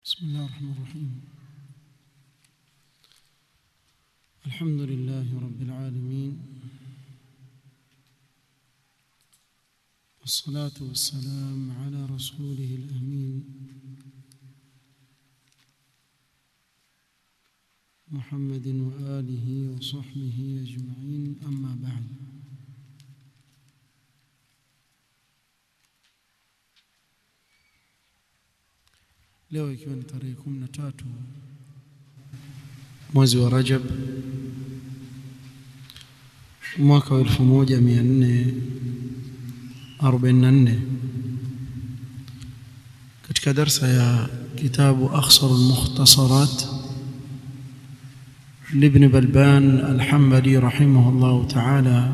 بسم الله الرحمن الرحيم الحمد لله رب العالمين والصلاة والسلام على رسوله الأمين محمد وآله وصحبه أجمعين أما بعد leo ikiwa ni tarehe kumi na tatu mwezi wa Rajab mwaka wa elfu moja mia nne arobaini na nne katika darsa ya kitabu akhsaru lmukhtasarat لابن بلبان الحنبلي رحمه الله تعالى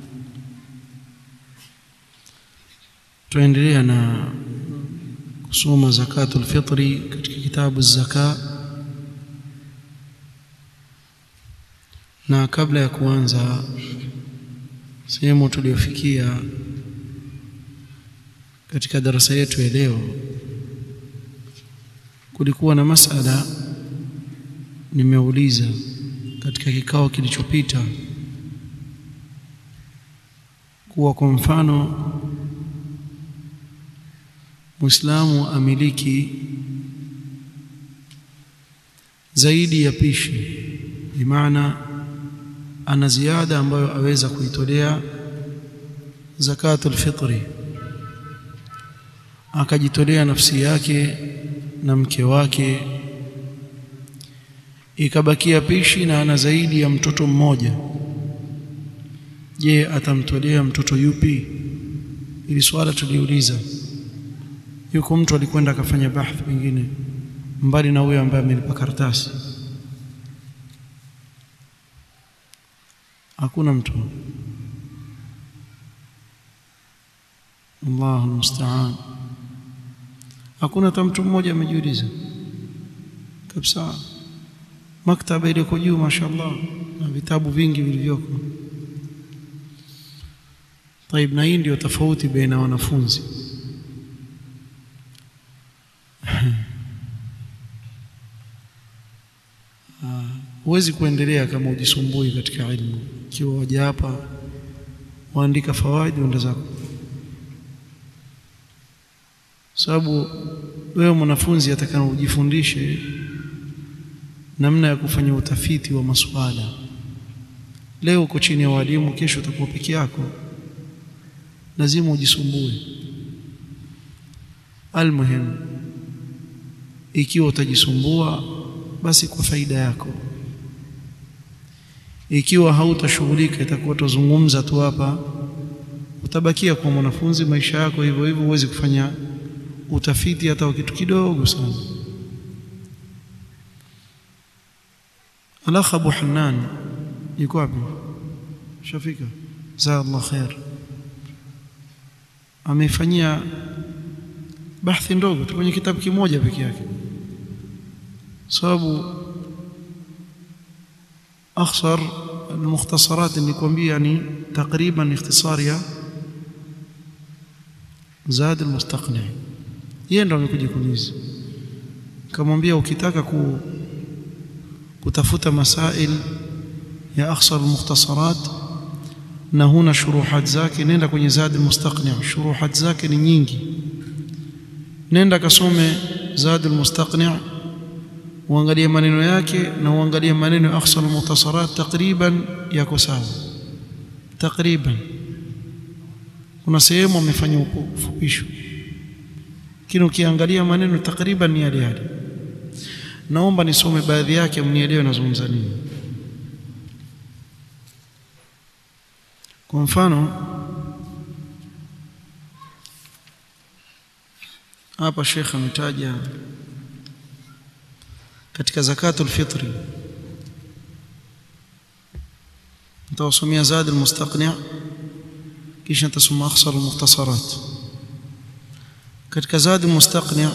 tuendelea na kusoma zakatul fitri katika kitabu zaka na kabla ya kuanza sehemu tuliyofikia katika darasa yetu ya leo kulikuwa na masala nimeuliza katika kikao kilichopita kuwa kwa mfano Muislamu amiliki zaidi ya pishi bimaana ana ziada ambayo aweza kuitolea zakatul fitri akajitolea nafsi yake na mke wake ikabakia pishi na ana zaidi ya mtoto mmoja je atamtolea mtoto yupi ili swala tuliuliza yuko mtu alikwenda akafanya bahthi pengine mbali na huyo ambaye amelipa karatasi hakuna mtu Allahu musta'an hakuna hata mtu mmoja amejiuliza kabisa maktaba ile juu mashaallah na vitabu vingi vilivyoko طيب na hii ndio tofauti baina wanafunzi huwezi kuendelea kama ujisumbui katika ilmu ikiwa waja hapa waandika fawaidi unda zako sababu wewe mwanafunzi atakana ujifundishe namna ya kufanya utafiti wa masuala leo uko chini ya walimu kesho utakuwa peke yako lazima ujisumbue almuhim ikiwa utajisumbua basi kwa faida yako ikiwa hautashughulika itakuwa tuzungumza tu hapa utabakia kwa mwanafunzi maisha yako hivyo hivyo huwezi kufanya utafiti hata kitu kidogo sana alakh Abu Hannan yuko wapi shafika za Allah khair amefanyia bahthi ndogo tu kwenye kitabu kimoja peke yake sababu أخسر المختصرات اللي كومبي يعني تقريبا اختصار يا زاد المستقنع yeye ndo amekuja kuniuliza kamwambia ukitaka ku, kutafuta masail ya akhsar almukhtasarat na huna shuruhat zake nenda kwenye zad almustaqni' shuruhat zake ni nyingi nenda kasome zad almustaqni' uangalie maneno yake na uangalie maneno ya akhsal muhtasarat takriban yako sawa takriban kuna sehemu amefanya ufupisho lakini ukiangalia maneno takriban ni yale yale naomba nisome baadhi yake mnielewe nazungumza nini kwa mfano hapa Sheikh ametaja katika zakatul fitri nitawasomea zad almustaqni' kisha nitasoma akhsar almukhtasarat katika zad almustaqni'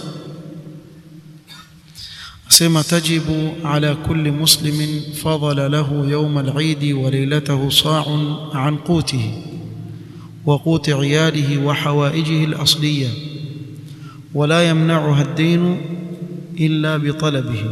asema tajibu ala kulli muslimin fadala lahu yawm al-eid wa laylatahu sa'un an qutihi wa quti 'iyalihi wa hawaijihi al-asliyah ولا يمنعها الدين إلا بطلبه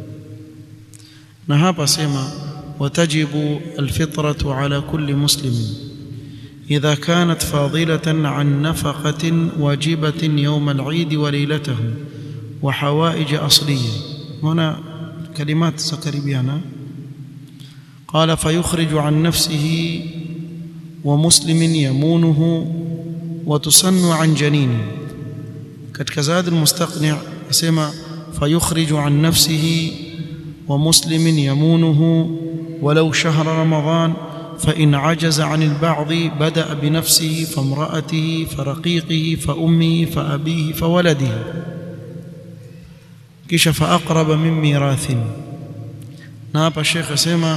نهاب سيما وتجب الفطرة على كل مسلم إذا كانت فاضلة عن نفقة واجبة يوم العيد وليلته وحوائج أصلية هنا كلمات سكربيانا قال فيخرج عن نفسه ومسلم يمونه وتسن عن جنينه katika zad almustaqni' asema fayukhriju an nafsihi wa muslimin yamunuhu walau shahra ramadan فإن عجز عن البعض بدأ بنفسه فامرأته فرقيقه فأمه فأبيه فولده كش فأقرب من ميراث ناب الشيخ سيما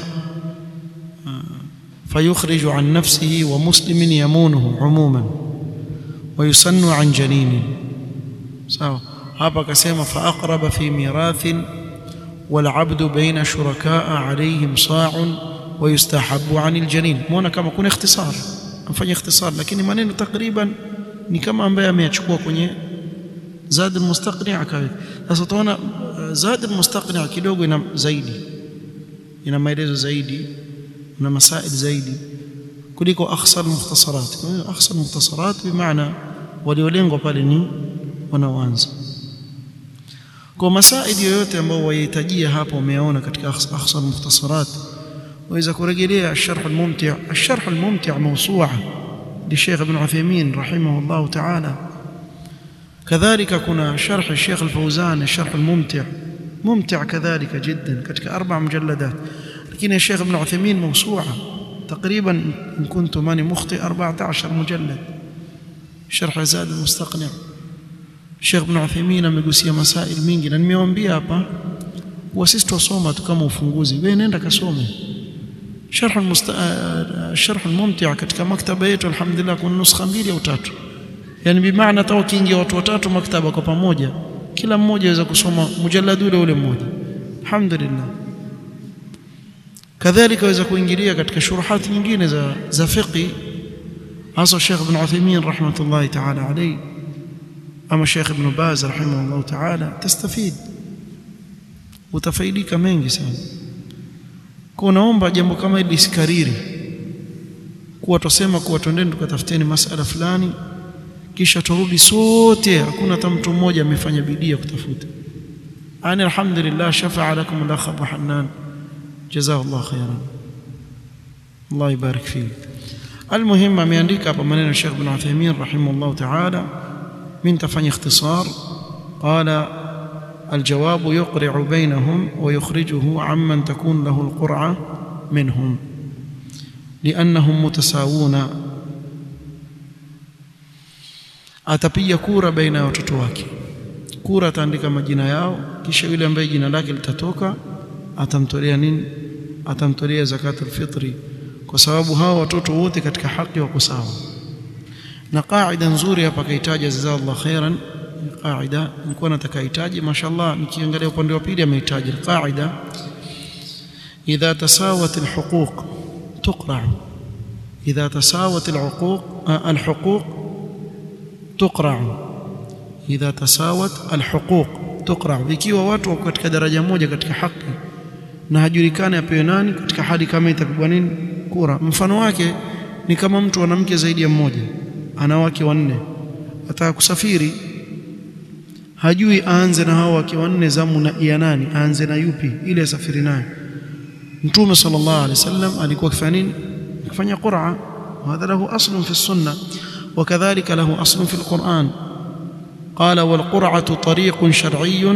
فيخرج عن نفسه ومسلم يمونه عموما ويسن عن جنين sawa hapa akasema fa aqraba fi mirathin wal abdu baina shurakaa alayhim sa'un wa yustahabu 'an aljanin muona kama kuna ikhtisar amfanya ikhtisar lakini maneno takriban ni kama ambaye ameyachukua kwenye zad almustaqni' akaweka sasa tunaona zad almustaqni' kidogo ina zaidi ina maelezo zaidi na masail zaidi kuliko akhsar mukhtasarat akhsar mukhtasarat bimaana waliolengwa pale ni wanaoanza kwa masaili yoyote ambayo wayahitajia hapo umeona katika akhsar mukhtasarat waweza kurejelea الشرح الممتع الشرح الممتع موسوعه للشيخ ابن عثيمين رحمه الله تعالى كذلك كنا شرح الشيخ الفوزان الشرح الممتع ممتع كذلك جدا كتك اربع مجلدات لكن الشيخ ابن عثيمين موسوعه تقريبا ان كنت ماني مخطئ 14 مجلد شرح زاد المستقنع Sheikh Ibn Uthaymeen amegusia masail mingi na nimewaambia hapa kuwa sisi tusoma tu kama ufunguzi wewe nenda kasome sharh sharh mumti' katika maktaba yetu alhamdulillah kuna nuskha mbili au tatu yani bimaana hata ukiingia watu watatu maktaba kwa pamoja kila mmoja aweza kusoma mujallad ule ule mmoja alhamdulillah kadhalika aweza kuingilia katika shuruhat nyingine za za fiqh hasa Sheikh Ibn Uthaymeen rahmatullahi ta'ala alayhi ama Sheikh Ibn Baz rahimahullah ta'ala tastafid utafaidika mengi sana kwa naomba jambo kama hili lisikariri kuwa tusema kuwa twendeni tukatafuteni masala fulani kisha turudi sote hakuna hata mtu mmoja amefanya bidii ya kutafuta ani alhamdulillah shafa'a lakum al-akh Abu Hannan jazakallahu khairan Allah يبارك فيه المهم ameandika hapa maneno ya Sheikh Ibn Uthaymeen rahimahullah ta'ala من تفني اختصار قال الجواب يقرع بينهم ويخرجه عمن تكون له القرعة منهم لأنهم متساوون atapiga kura baina ya watoto wake kura ataandika majina yao kisha yule ambaye jina lake litatoka atamtolea nini atamtolea zakatul fitri kwa sababu hao watoto wote katika haki wako sawa na qaida nzuri hapa kaitaja jazakallahu khairan qaida nilikuwa nataka hitaji mashallah nikiangalia upande wa pili amehitaji qaida idha tasawat alhuquq tuqra idha tasawat alhuquq alhuquq tuqra idha tasawat alhuquq tuqra ikiwa watu wako katika daraja moja katika haki na hajulikani apewe nani katika hali kama itapigwa nini kura mfano wake ni kama mtu ana mke zaidi ya mmoja ana wake wanne ataka kusafiri hajui aanze na hao wake wanne zamu na ya nani aanze na yupi ili asafiri naye mtume sallallahu alaihi wasallam alikuwa akifanya nini akifanya qur'a وهذا له أصل في السنة وكذلك له أصل في القرآن قال والقرعة طريق شرعي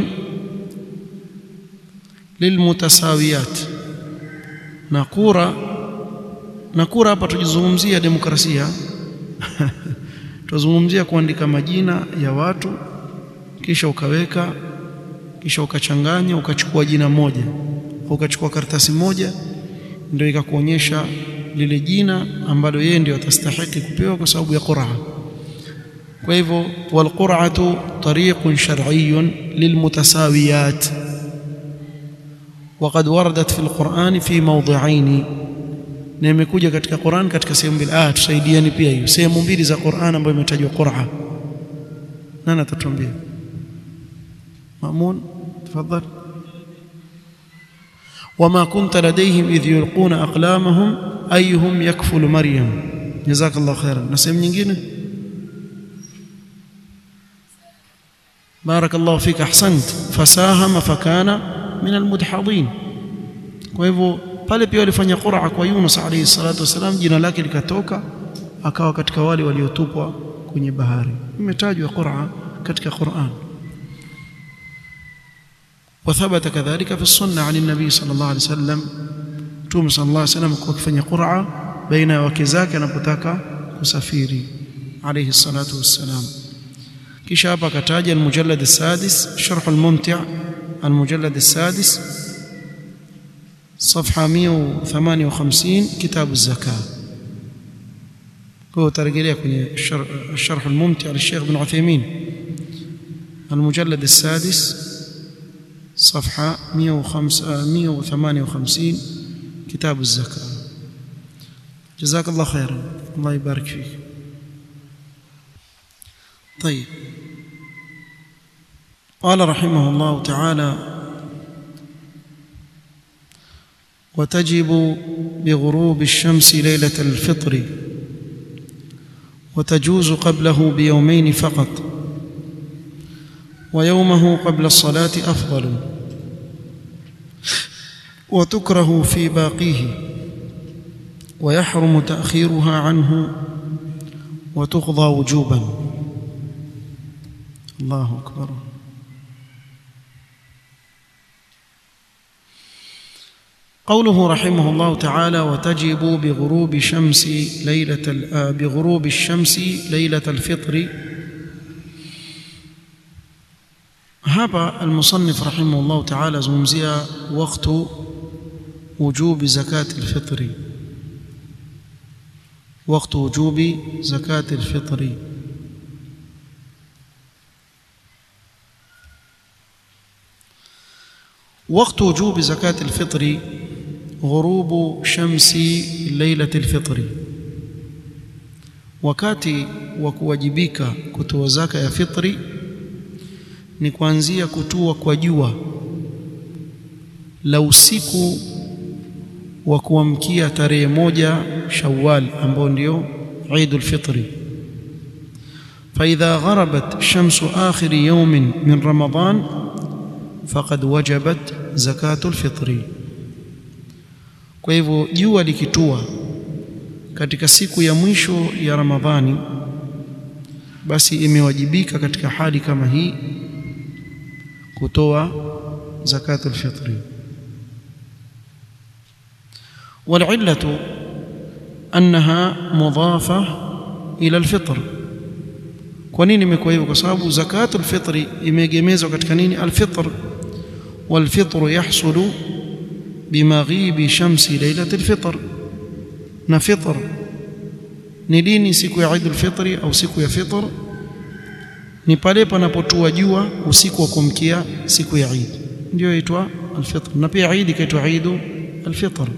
للمتساويات نقورة نقورة hapa tujizungumzia demokrasia tuzungumzia kuandika majina ya watu kisha ukaweka kisha ukachanganya ukachukua jina moja ukachukua karatasi moja ndio ikakuonyesha lile jina ambalo yeye ndio atastahili kupewa kwa sababu ya qur'a kwa hivyo walqur'atu tariqun shar'iyyun lilmutasawiyat وقد وردت في القرآن في موضعين na imekuja katika Qur'an katika sehemu mbili ah tusaidiani pia hiyo sehemu mbili za Qur'an ambayo imetajwa qur'a nani atatuambia Mamun تفضل وما كنت لديهم إذ يلقون أقلامهم أيهم يكفل مريم جزاك الله خيرا نسيم nyingine بارك الله فيك أحسنت فساهم فكان من المدحضين kwa hivyo pale pia walifanya qur'a kwa Yunus alayhi salatu wasalam jina lake likatoka akawa katika wale waliotupwa kwenye bahari imetajwa qur'a katika Qur'an وثبت كذلك في السنة عن النبي صلى الله عليه وسلم توم صلى الله عليه وسلم كفني قرعة بين وكزاك نبتاك كسفيري عليه الصلاة والسلام كشابة كتاج المجلد السادس شرح الممتع المجلد السادس صفحة 158 كتاب الزكاة هو ترجليه كني الشرح الممتع للشيخ بن عثيمين المجلد السادس صفحة 158 كتاب الزكاة جزاك الله خيرا الله يبارك فيك طيب قال رحمه الله تعالى وتجب بغروب الشمس ليلة الفطر وتجوز قبله بيومين فقط ويومه قبل الصلاة أفضل وتكره في باقيه ويحرم تأخيرها عنه وتقضى وجوبا الله أكبر قوله رحمه الله تعالى وتجب بغروب شمس ليلة بغروب الشمس ليلة الفطر hapa المصنف رحمه الله تعالى زمزيا وقت وجوب زكاة الفطر وقت وجوب زكاة الفطر وقت وجوب زكاة الفطر غروب شمس ليلة الفطر wakati wa kuwajibika kutoa zaka ya fitri ni kuanzia kutua kwa jua la usiku wa kuamkia tarehe moja Shawwal ambao ndio Eidul Fitri فإذا غربت شمس آخر يوم من رمضان فقد وجبت زكاة الفطر kwa hivyo jua likitua katika siku ya mwisho ya Ramadhani basi imewajibika katika hali kama hii kutoa zakatul fitri والعلة أنها مضافة إلى الفطر kwa nini imekuwa hivyo kwa sababu zakatul fitri imeegemezwa katika nini alfitr والفطر يحصل بمغيب شمس ليلة الفطر na fitr ni lini siku ya Eidul Fitri au siku ya fitr ni pale panapotua jua usiku wa kumkia siku ya Eid ndio inaitwa al-fitr na pia Eid ikaitwa Eid al-fitr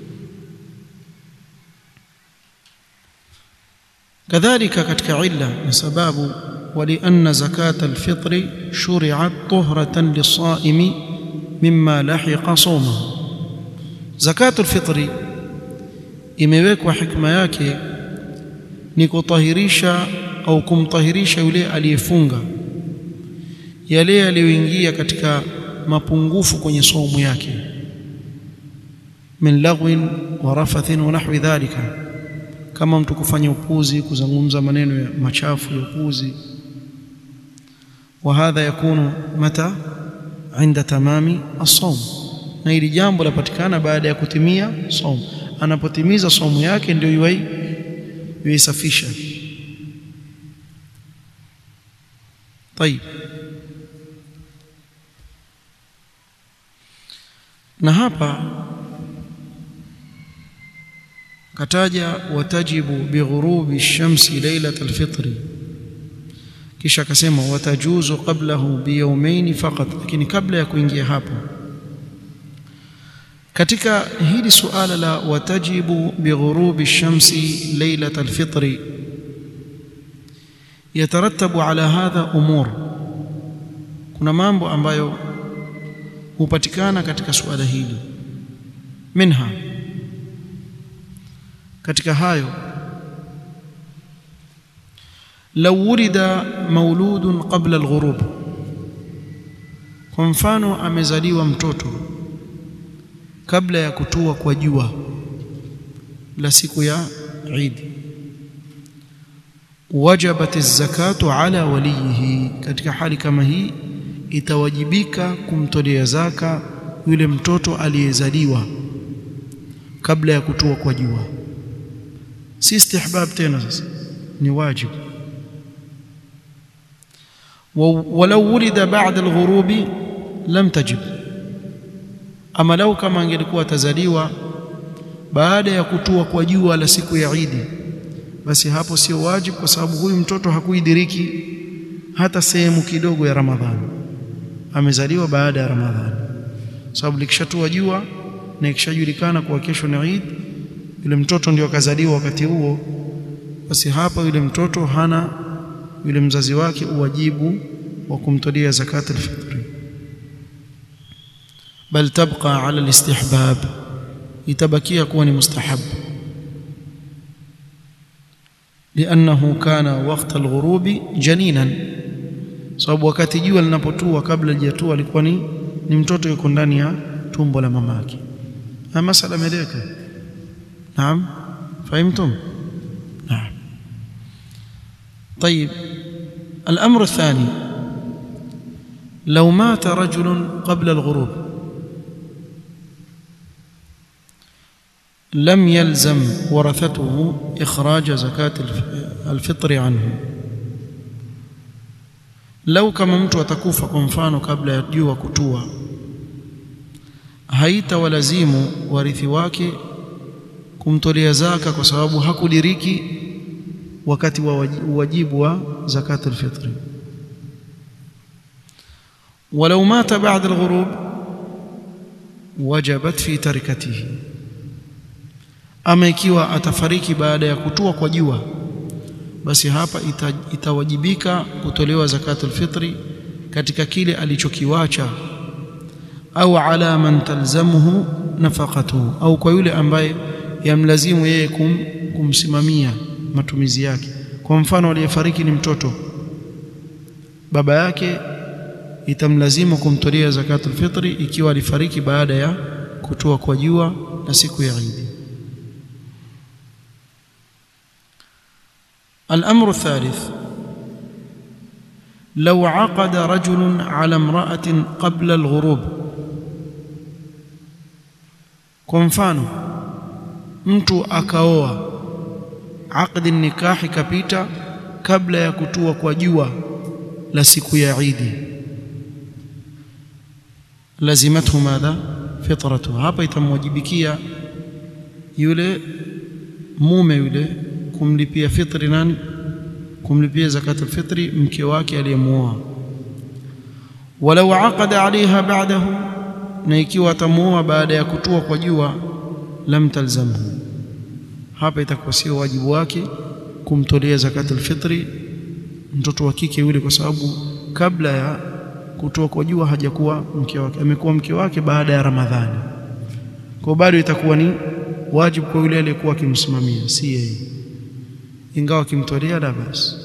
kadhalika katika illa na sababu ولأن زكاة الفطر شرعت طهرة للصائم مما لحق صومه زكاة الفطر imewekwa hikma yake ni kutahirisha au kumtahirisha yule aliyefunga yale yaliyoingia katika mapungufu kwenye saumu yake min lagwin wa rafathin wa nahwi dhalika kama mtu kufanya upuzi kuzungumza maneno ya machafu ya upuzi وهذا يكون متى عند تمام الصوم na hili jambo lapatikana baada ya kutimia somo anapotimiza somo yake ndio yuai yuisafisha طيب na hapa kataja watajibu bighurubi shamsi lailat alfitri kisha akasema watajuzu qablahu biyawmayn faqat lakini kabla ya kuingia hapo katika hili suala la watajibu bighurubi shamsi lailat alfitri yatarattabu ala hadha umur kuna mambo ambayo hupatikana katika suala hili minha katika hayo law wulida mauludun qabla alghurub kwa mfano amezaliwa mtoto kabla ya kutua kwa jua la siku ya Eid wajabat az-zakatu ala walihi katika hali kama hii itawajibika kumtolea zaka yule mtoto aliyezaliwa kabla ya kutua kwa jua si istihbab tena sasa ni wajibu walau wulida ba'da al-ghurubi lam tajib ama lau kama angelikuwa atazaliwa baada ya kutua kwa jua la siku ya Eid basi hapo sio wajibu kwa sababu huyu mtoto hakuidiriki hata sehemu kidogo ya Ramadhani amezaliwa baada ya Ramadhani sababu likishatua jua na ikishajulikana kuwa kesho ni Eid yule mtoto ndio akazaliwa wakati huo basi hapa yule mtoto hana yule mzazi wake uwajibu wa kumtolea zakat al-fitr bal tabqa ala al-istihbab itabakia kuwa ni mustahab لانه كان وقت الغروب جنينا sababu wakati jua linapotua kabla hajatua alikuwa ni ni mtoto yuko ndani ya tumbo la mamake na masala meleka naam fahimtum naam طيب الامر الثاني لو مات رجل قبل الغروب لم يلزم ورثته اخراج زكاه الفطر عنه lau kama mtu atakufa kwa mfano kabla ya jua kutua haitawalazimu warithi wake kumtolea zaka kwa sababu hakudiriki wakati wa wajibu wa zakat alfitri ولو مات بعد الغروب وجبت في تركته ama ikiwa atafariki baada ya kutua kwa jua basi hapa ita, itawajibika kutolewa zakatul fitri katika kile alichokiwacha au ala man talzamuhu nafaqatuhu au kwa yule ambaye yamlazimu yeye kum, kumsimamia matumizi yake kwa mfano aliyefariki ni mtoto baba yake itamlazimu kumtolea zakatul fitri ikiwa alifariki baada ya kutua kwa jua na siku ya Eid الأمر الثالث لو عقد رجل على امرأة قبل الغروب kwa mfano mtu akaoa aqdi nikahi kapita kabla ya kutua kwa jua la siku ya Eid lazimathu madha fitratu hapa itamwajibikia yule mume yule kumlipia fitri nani kumlipia zakatul fitri mke wake aliyemuoa walau aqada alaiha ba'dahu na ikiwa atamuoa baada ya kutua kwa jua lam talzamhu hapa itakuwa sio wajibu wake kumtolea zakatul fitri mtoto wa kike yule kwa sababu kabla ya kutua kwa jua hajakuwa mke wake amekuwa mke wake baada ya Ramadhani kwa bado itakuwa ni wajibu kwa yule aliyekuwa akimsimamia si yeye ingawa akimtolea la basi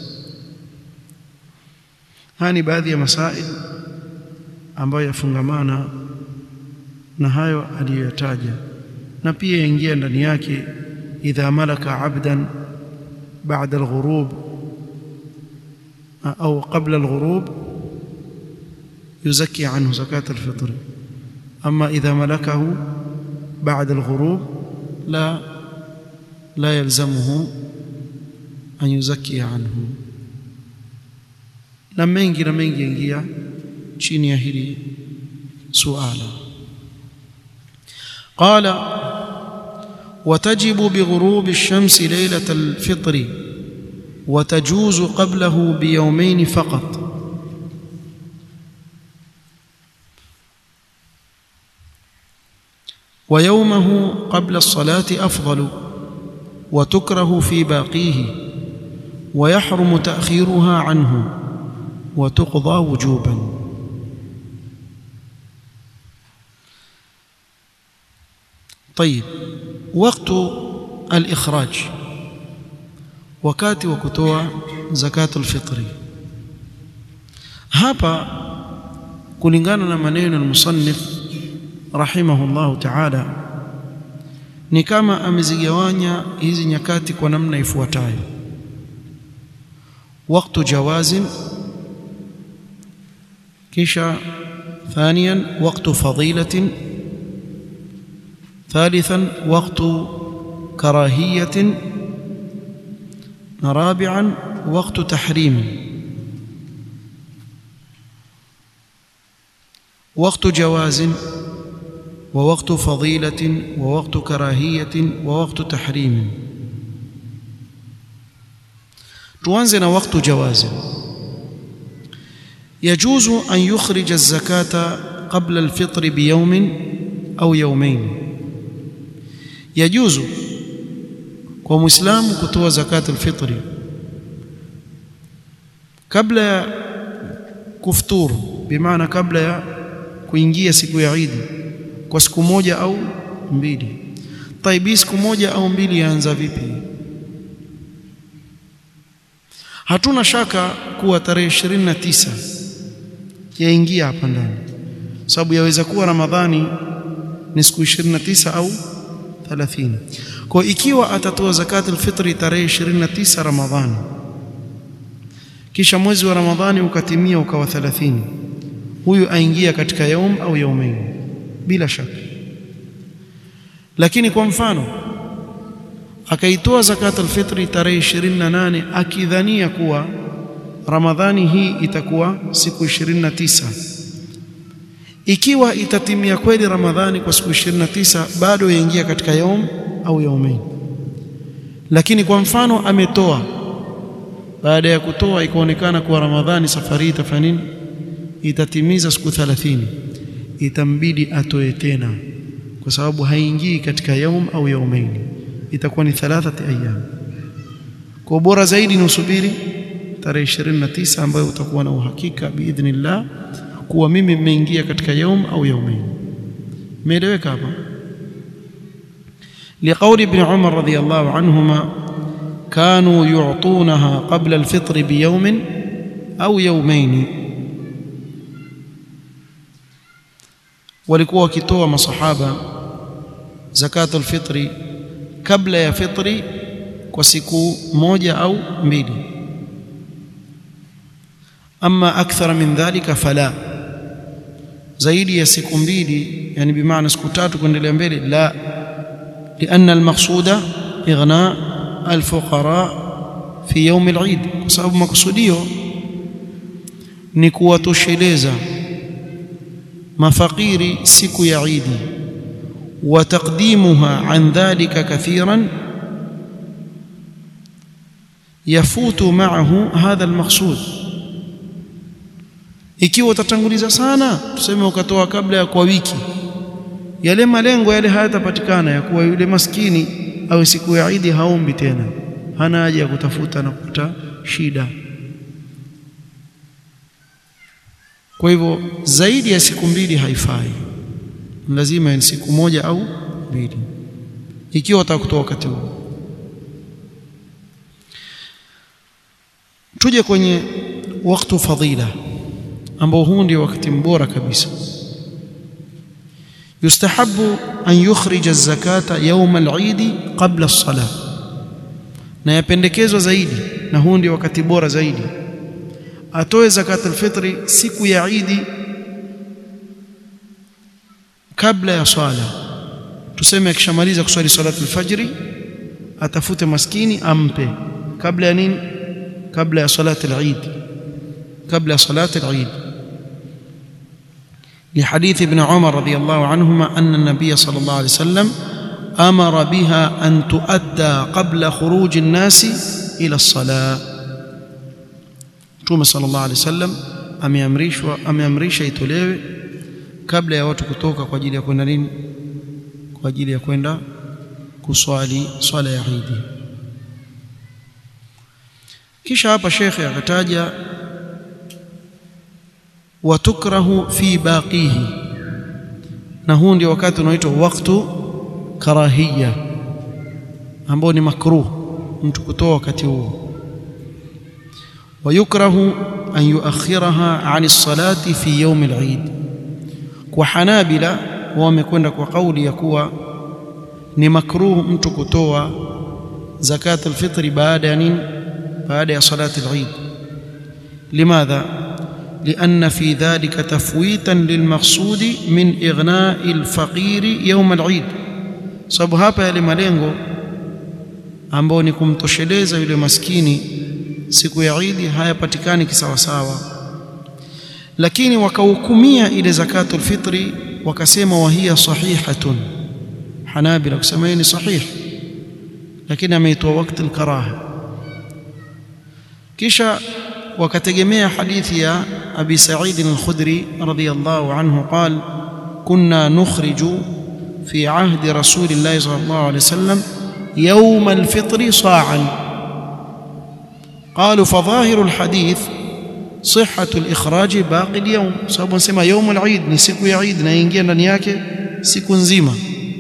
haya ni baadhi ya masail ambayo yafungamana na hayo aliyoyataja na pia yaingia ndani yake idha malaka abdan بعد الغروب أو قبل الغروب يزكي عنه زكاة الفطر أما إذا ملكه بعد الغروب لا لا يلزمه أن يزكي عنه na mengi na mengi yaingia chini ya hili suala qala وتجب بغروب الشمس ليلة الفطر وتجوز قبله بيومين فقط ويومه قبل الصلاة أفضل وتكره في باقيه ويحرم تأخيرها عنه وتقضى وجوبا طيب وقت الإخراج wakati wa kutoa zakatul fitri hapa kulingana na maneno ya musannif rahimahullahu ta'ala ni kama amezigawanya hizi nyakati kwa namna ifuatayo waktu jawazin kisha ثانيا وقت فضيلة ثالثا وقت كراهية رابعا وقت تحريم وقت جواز ووقت فضيلة ووقت كراهية ووقت تحريم توانزنا وقت جواز يجوز أن يخرج الزكاة قبل الفطر بيوم أو يومين يجوز kwa muislamu kutoa zakat alfitri kabla ya kufuturu bimaana kabla ya kuingia siku ya Eid kwa siku moja au mbili taibi siku moja au mbili yaanza vipi hatuna shaka kuwa tarehe 29 yaingia hapa ndani sababu yaweza kuwa ramadhani ni siku 29 au 30 kwa ikiwa atatoa zakatul fitri tarehe 29 Ramadhani kisha mwezi wa Ramadhani ukatimia ukawa 30 huyu aingia katika yaum au yaumain bila shaka lakini kwa mfano akaitoa zakatul fitri tarehe 28 akidhania kuwa Ramadhani hii itakuwa siku 29 ikiwa itatimia kweli Ramadhani kwa siku 29 bado yaingia katika yaum au yaumain lakini kwa mfano ametoa baada ya kutoa ikaonekana kuwa Ramadhani safari itafanya nini itatimiza siku 30 itambidi atoe tena kwa sababu haingii katika yaum au yaumain itakuwa ni thalathati ayyam kwa bora zaidi ni usubiri tarehe 29 ambayo utakuwa na uhakika biidhnillah kuwa mimi nimeingia katika yaum au yaumain meeleweka hapa لقول ابن عمر رضي الله عنهما كانوا يعطونها قبل الفطر بيوم أو يومين walikuwa wakitoa masahaba zakatul fitri kabla ya fitri kwa siku moja au mbili ama akthara min dhalika fala zaidi ya siku mbili yani bimaana siku tatu kuendelea mbele la لأن المقصود إغناء الفقراء في يوم العيد بسبب مقصوديو ni kuwatosheleza mafakiri siku ya Idi wa taqdimuha an dhalika kathiran yafutu ma'ahu hadha almaqsud ikiwa utatanguliza sana tuseme ukatoa kabla ya kwa wiki yale malengo yale hayatapatikana ya kuwa yule maskini au siku ya Idi haombi tena hana haja ya kutafuta na kupata shida kwa hivyo zaidi ya siku mbili haifai lazima ni siku moja au mbili ikiwa utakutoa wakati huo tuje kwenye wakati fadhila ambao huu ndio wakati mbora kabisa يستحب أن يخرج الزكاة يوم العيد قبل الصلاة na yapendekezwa zaidi na huu ndio wakati bora zaidi atoe zakat alfitri siku ya Idi kabla ya swala tuseme akishamaliza kuswali salatu alfajri atafute maskini ampe kabla ya nini kabla ya salati al-Eid kabla ya salati al-Eid لحديث ابن عمر رضي الله عنهما أن النبي صلى الله عليه وسلم أمر بها أن تؤدى قبل خروج الناس إلى الصلاة Mtume sallallahu alaihi wasallam ameamrishwa ameamrisha itolewe kabla ya watu kutoka kwa ajili ya kwenda nini kwa ajili ya kwenda kuswali swala ya Eid kisha hapa shekhe akataja watukrahu fi baqihi na huu ndio wakati unaoitwa waktu karahia ambao ni makruh mtu kutoa wakati huo ويكره أن يؤخرها عن الصلاة في يوم العيد وحنابلة wamekwenda kwa kauli ya kuwa ni makruh mtu kutoa zakat alfitri baada ya nini baada ya salati al-Eid limadha لأن في ذلك تفويتا للمقصود من إغناء الفقير يوم العيد sababu hapa yale malengo ambao ni kumtosheleza yule maskini siku ya Eid hayapatikani kisawasawa lakini wakahukumia ile zakatul fitri wakasema wahia sahihatun hanabila kusema ni sahih lakini ameitoa wakati al-karaha kisha wakategemea hadithi ya Abi Sa'id al-Khudri radiyallahu anhu قال كنا نخرج في عهد رسول الله صلى الله عليه وسلم يوم الفطر صاعا قالوا فظاهر الحديث صحة الإخراج باقي اليوم sababu nasema يوم العيد ni siku ya Eid na ingia ndani yake siku nzima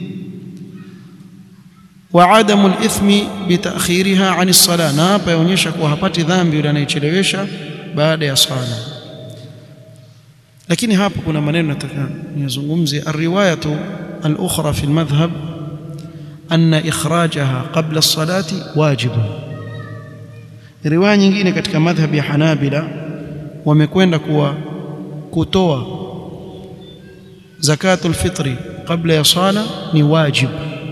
وعدم الإثم بتأخيرها عن الصلاة na hapa yaonyesha kuwa hapati dhambi yule anayechelewesha baada ya swala lakini hapa kuna maneno nataka niyazungumzie الرواية الأخرى في المذهب أن إخراجها قبل الصلاة واجب riwaya nyingine katika madhhab ya Hanabila wamekwenda kuwa kutoa zakatul fitri kabla ya sala ni wajib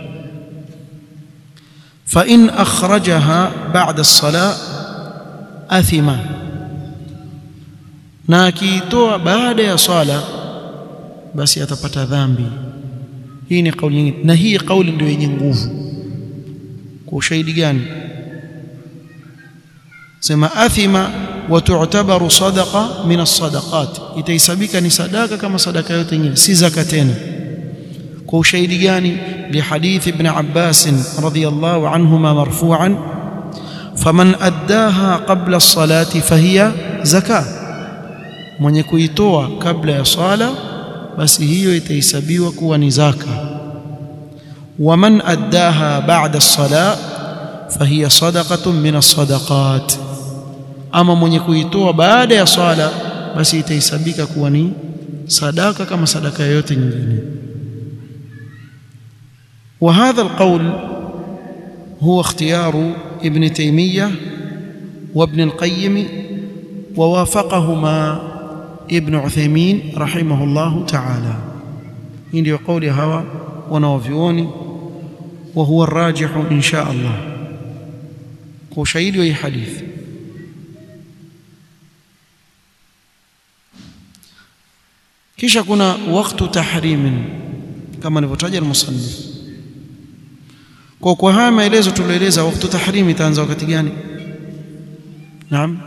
fa in akhrajaha ba'da as-salah athima na akiitoa baada ya sala basi atapata dhambi hii ni kauli nyingine na hii kauli ndio yenye nguvu kwa ushahidi gani sema athima wa tu'tabaru sadaqa min as-sadaqat itaisabika ni sadaka kama sadaka yote nyingine si zaka tena kwa ushahidi gani li hadith ibn Abbas radhiyallahu anhuma marfu'an faman addaha qabla as-salati fahiya zaka mwenye kuitoa kabla ya sala basi hiyo itahesabiwa kuwa ni zaka waman addaha ba'da as-salah fahiya sadaqatun min as-sadaqat ama mwenye kuitoa baada ya swala basi itahesabika kuwa ni sadaka kama sadaka yoyote nyingine وهذا القول هو اختيار ابن تيمية وابن القيم ووافقهما ابن عثيمين رحمه الله تعالى إن قول هوا ونوفيوني وهو الراجح إن شاء الله وشهيد وهي حديث kisha kuna waktu tahrimin kama alivyotaja al-musannif kwa kwa haya maelezo tulioeleza waktu tahrimi itaanza wakati gani naam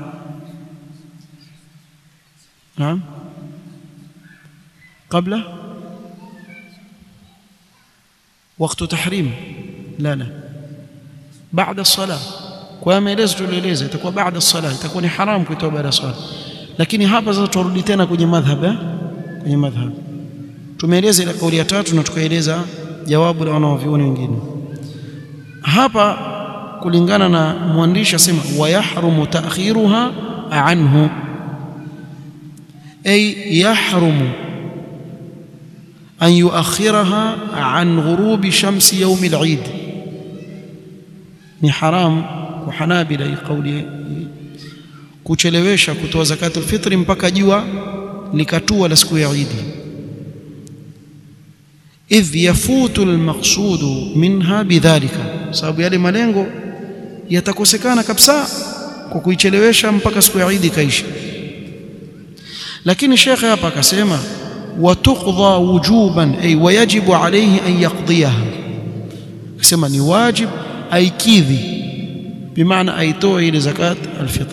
naam kabla waktu tahrim la la baada الصلاه kwa maelezo tulioeleza itakuwa baada الصلاه itakuwa ni haram kuitoa baada ya swala lakini hapa sasa turudi tena kwenye madhhab eh kwenye madhhab tumeeleza ile kauli ya tatu na tukaeleza jawabu la wanavyuoni wengine hapa kulingana na mwandishi asema wayahrumu ta'khiruha anhu ay yahrumu an yuakhiraha an ghurubi shamsi yawm al-eid ni haram kwa hanabila kauli kuchelewesha kutoa zakatul fitri mpaka jua likatua la siku ya Eid idh yafutu almaqsudu minha bidhalika sababu yale malengo yatakosekana kabisa kwa kuichelewesha mpaka siku ya Eid kaisha lakini shekhe hapa akasema watuqdha wujuban ay wayajibu alayhi an yaqdiyaha akasema ni wajib aikidhi bimaana aitoe ile zakat alfitr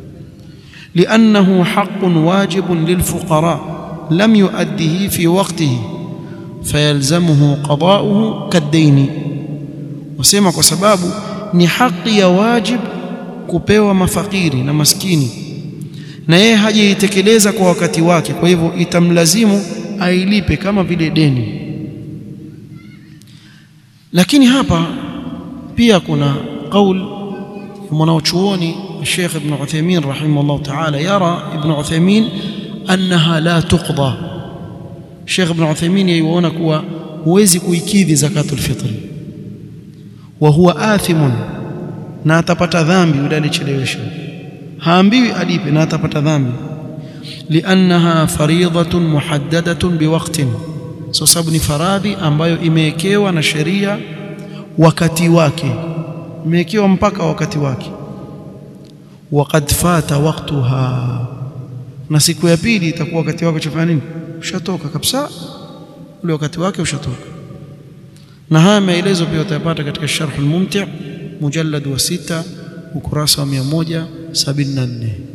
لأنه حق واجب للفقراء لم يؤده في وقته فيلزمه قضاؤه كالدين وسمع kwa sababu ni haki ya wajib kupewa mafakiri na maskini na yeye hajaitekeleza kwa wakati wake kwa hivyo itamlazimu ailipe kama vile deni lakini hapa pia kuna qaul mwanachuoni Sheikh Ibn Uthaymeen rahimahullah ta'ala yara Ibn Uthaymeen annaha la tuqda Sheikh Ibn Uthaymeen yaiona kuwa huwezi kuikidhi zakatul fitri wa huwa athimun na atapata dhambi yule alichelewesha haambiwi alipe na atapata dhambi liannaha fariidatun muhaddadatun biwaqtin so sababu ni faradhi ambayo imewekewa na sheria wakati wake imewekewa mpaka wakati wake waqad fata waqtuha na siku ya pili itakuwa wakati wake chafanya nini ushatoka kabisa ule wakati wake ushatoka na haya maelezo pia utayapata katika sharh al-mumti' mujallad wa sita ukurasa wa 174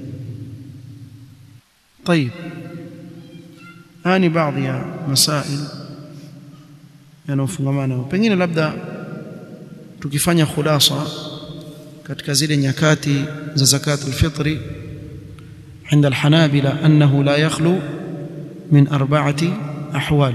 طيب hani baadhi ya masail yanayofungamana pengine labda tukifanya khulasa katika zile nyakati za zakat al-fitri عند الحنابلة أنه لا يخلو من أربعة أحوال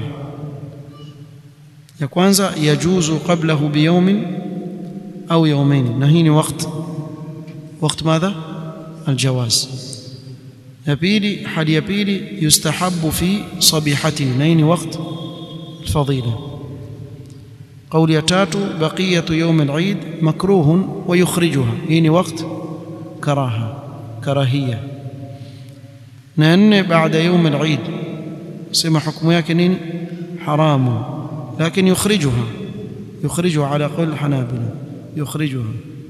ya kwanza yajuzu qablahu biyawmin au yawmayn na hii ni waqt waqt madha aljawaz ya pili hali ya pili yustahabu fi sabihati na hii ni waqt alfadila قول يا تاتو بقية يوم العيد مكروه ويخرجها هي وقت كراهة كراهية نأن بعد يوم العيد سمى حكم يكن حرام لكن يخرجها يخرجها على قول الحنابلة يخرجها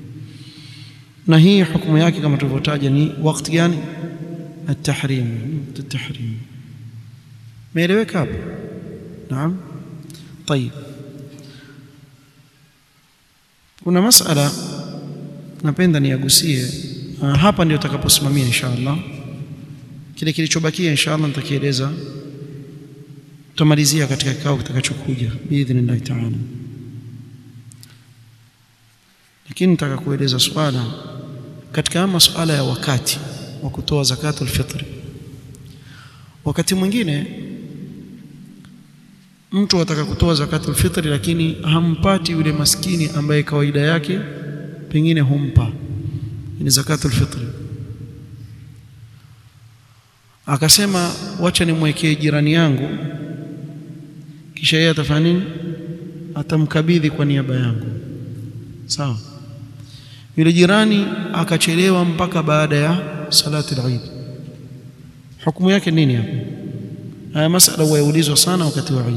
نهي حكم yake kama tulivyotaja ni wakati gani التحريم التحريم meeleweka hapo naam طيب kuna masala napenda niagusie hapa ndio tutakaposimamia inshallah kile kilichobakia inshallah nitakieleza tutamalizia katika kikao kitakachokuja biidhnillah taala lakini nitaka kueleza swala katika masuala ya wakati wa kutoa zakatul fitri wakati mwingine mtu ataka kutoa zakatul fitri lakini hampati yule maskini ambaye kawaida yake pengine humpa ni zakatul fitri akasema wacha nimwekee jirani yangu kisha yeye atafanya nini atamkabidhi kwa niaba yangu sawa yule jirani akachelewa mpaka baada ya salati al-Eid hukumu yake nini hapo haya masala huyaulizwa sana wakati wa Eid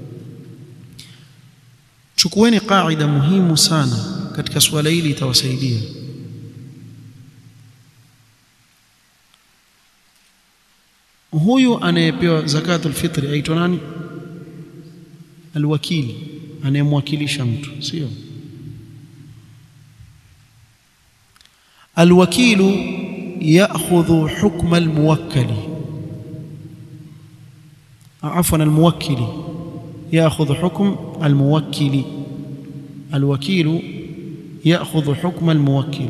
chukueni kaida muhimu sana katika swala hili itawasaidia huyu anayepewa zakatul fitri aitwa nani alwakili anayemwakilisha mtu sio alwakilu ya'khudhu hukma almuwakkali عفوا الموكل ياخذ حكم الموكل الوكيل ياخذ حكم الموكل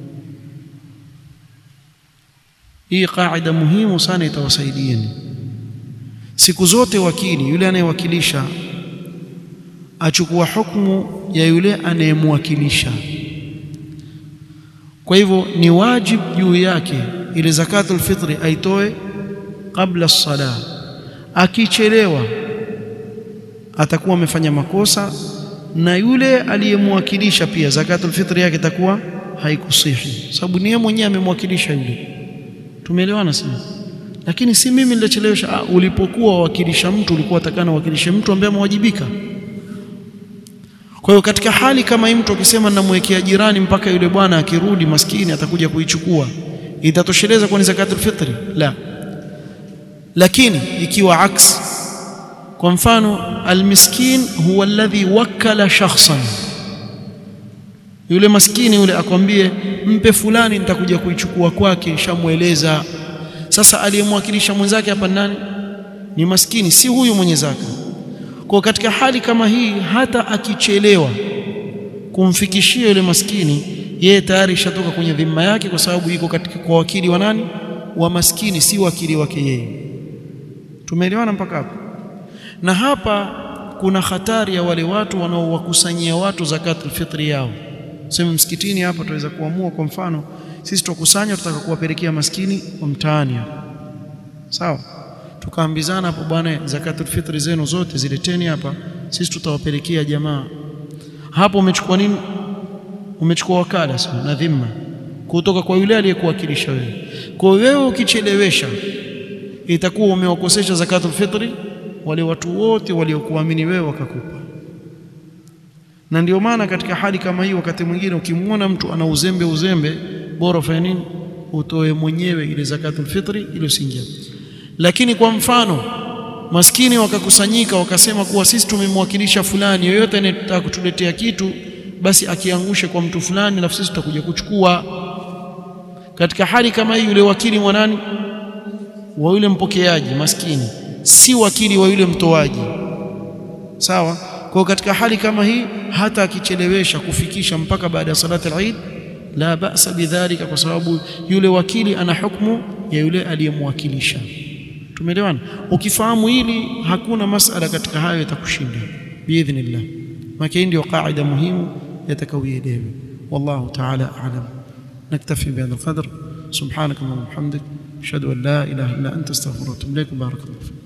hii kaida muhimu sana itawasaidieni siku zote wakili yule anayewakilisha achukua hukumu ya yule anayemwakilisha kwa hivyo ni wajibu juu yake ile zakatul fitri aitoe kabla sala akichelewa atakuwa amefanya makosa na yule aliyemwakilisha pia zakatul fitri yake itakuwa haikusihi sababu ni yeye mwenyewe amemwakilisha yule tumeelewana sasa lakini si mimi nilichelewesha ulipokuwa wakilisha mtu ulikuwa utakana wakilishe mtu ambaye amewajibika kwa hiyo katika hali kama hii mtu akisema namwekea jirani mpaka yule bwana akirudi maskini atakuja kuichukua itatosheleza kwa ni zakatul fitri la lakini ikiwa aks kwa mfano almiskin huwa alladhi wakkala shakhsan yule maskini yule akwambie mpe fulani nitakuja kuichukua kwake shamweleza sasa aliyemwakilisha mwenzake hapa nani ni maskini si huyu mwenye zaka kwa katika hali kama hii hata akichelewa kumfikishia yule maskini yeye tayari ishatoka kwenye dhima yake kwa sababu iko katika kwa wakili wa nani wa maskini si wakili wake yeye tumeelewana mpaka hapo na hapa kuna hatari ya wale watu wanaowakusanyia watu zakatul fitri yao. Sema msikitini hapa tuweza kuamua, kwa mfano sisi tukusanya, tutaka kuwapelekea maskini wa mtaani sawa, tukaambizana hapo, bwana, zakatul fitri zenu zote zileteni hapa, sisi tutawapelekea jamaa hapo. Umechukua nini? Umechukua wakala sasa na dhima kutoka kwa yule aliyekuwakilisha wewe. Kwa wewe ukichelewesha, itakuwa umewakosesha zakatul fitri wale watu wote waliokuamini wewe wakakupa. Na ndio maana katika hali kama hii, wakati mwingine ukimwona mtu ana uzembe uzembe, bora ufanye nini? Utoe mwenyewe ile zakatul fitri ili usiingie. Lakini kwa mfano maskini wakakusanyika wakasema kuwa sisi tumemwakilisha fulani, yoyote anayetaka kutuletea kitu basi akiangushe kwa mtu fulani, alafu sisi tutakuja kuchukua. Katika hali kama hii, yule wakili mwanani wa yule mpokeaji maskini si wakili wa yule mtoaji, sawa. Kwa katika hali kama hii, hata akichelewesha kufikisha mpaka baada ya salati al-Eid, la ba'sa bidhalika, kwa sababu yule wakili ana hukumu ya yule aliyemwakilisha. Tumeelewana? Ukifahamu hili, hakuna masala katika hayo yatakushinda biidhnillah. Maana hii ndio qaida muhimu yatakawielewe. Wallahu ta'ala a'lam. Naktafi bihadha alqadr. Subhanaka Allahumma wa bihamdik ashhadu an la ilaha illa anta astaghfiruka wa atubu ilaik. Barakallahu